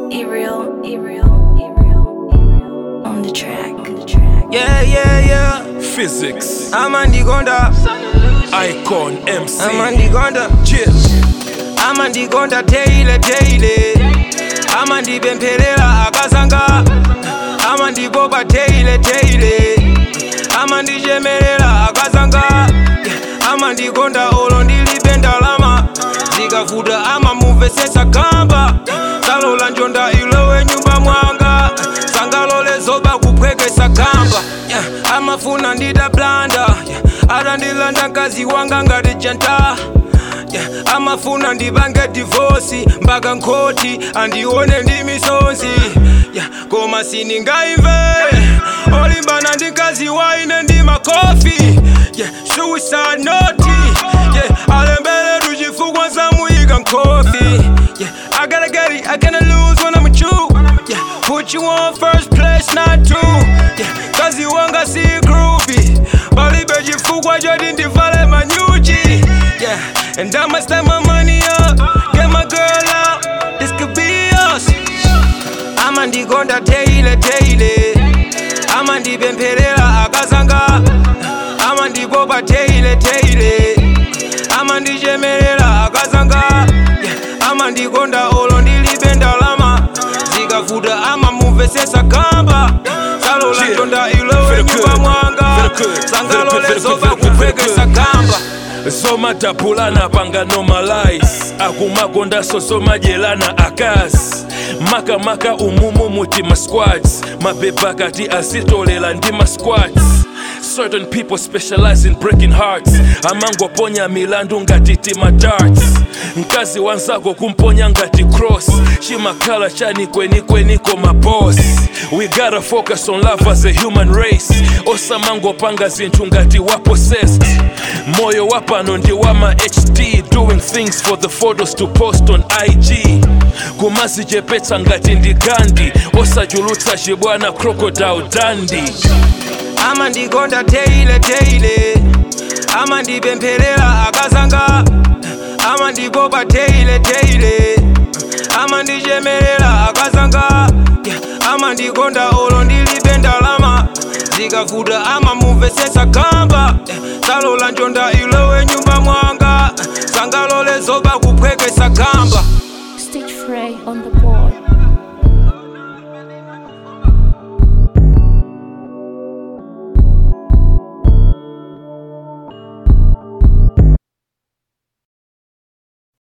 E-real, E-real, E-real, E-real. On the track, on the track. Yeah, yeah, yeah. Physics, amandikonda Icon MC. amandikonda Cheers. amandikonda teile teile amandipempherera akasanga amandipopa teile teile amandichemerera akasanga amandikonda olo ndilibe ndalama zikavuta amamumvesesa kamba salola njonda ilowe nyumba mwanga sangalole zoba kuphwekesa kamba yeah. amafuna nditablanda yeah. atandilanda mkazi wanga ngati janta yeah. amafuna ndipange divosi mpaka nkhoti andione ndi misonzi yeah. koma siningaive olimbana ndi mkazi waine ndi makofi yeah. suicide noti yeah. alembeletu chifukwa zamuyika nkhofi yeah. I gotta get it, I cannot lose when I'm with you yeah. Put you on first place, not two yeah. Kazi wanga si groovy Balibe chifukwa choti ndivale manyuchi yeah. And I must have my money up Get my girl out, this could be us amandikonda teile teile amandipempherera akasanga amandipopa teile teile amandichemerera akasanga yeah. amandikonda olo ndilibe ndalama zikavuta amamumvesesa kamba salola Yeah. njonda ilowe Very nyumba good. mwanga Very good. Very good, sangalole very good, zoba very good, very kuphwekesa good. kamba zomatapulana panga normalize akumakondaso zomadyelana akazi makamaka umumu muti masquads mabeba kati azitolera ndi masquads certain people specialize in breaking hearts amangoponya milandu ngati tima darts mkazi wanzako kumponya ngati cross chimakhala chani kwenikweniko maboss we gotta focus on love as a human race osamangopanga zinthu ngati wa possessed moyo wapano ndi wama hd doing things for the photos to post on ig kumazichepetsa ngati ndi gandi osachulutsa chibwana crocodile dandi amandikonda teile teile amandipempherera akasanga amandipopa teile teile amandichemerera akasanga yeah. amandikonda olo ndilibe ndalama zikavuta amamumvesesa kamba yeah. salola njonda ilowe nyumba mwanga sangalole zoba kuphwekesa kamba Stitch Frey on the board.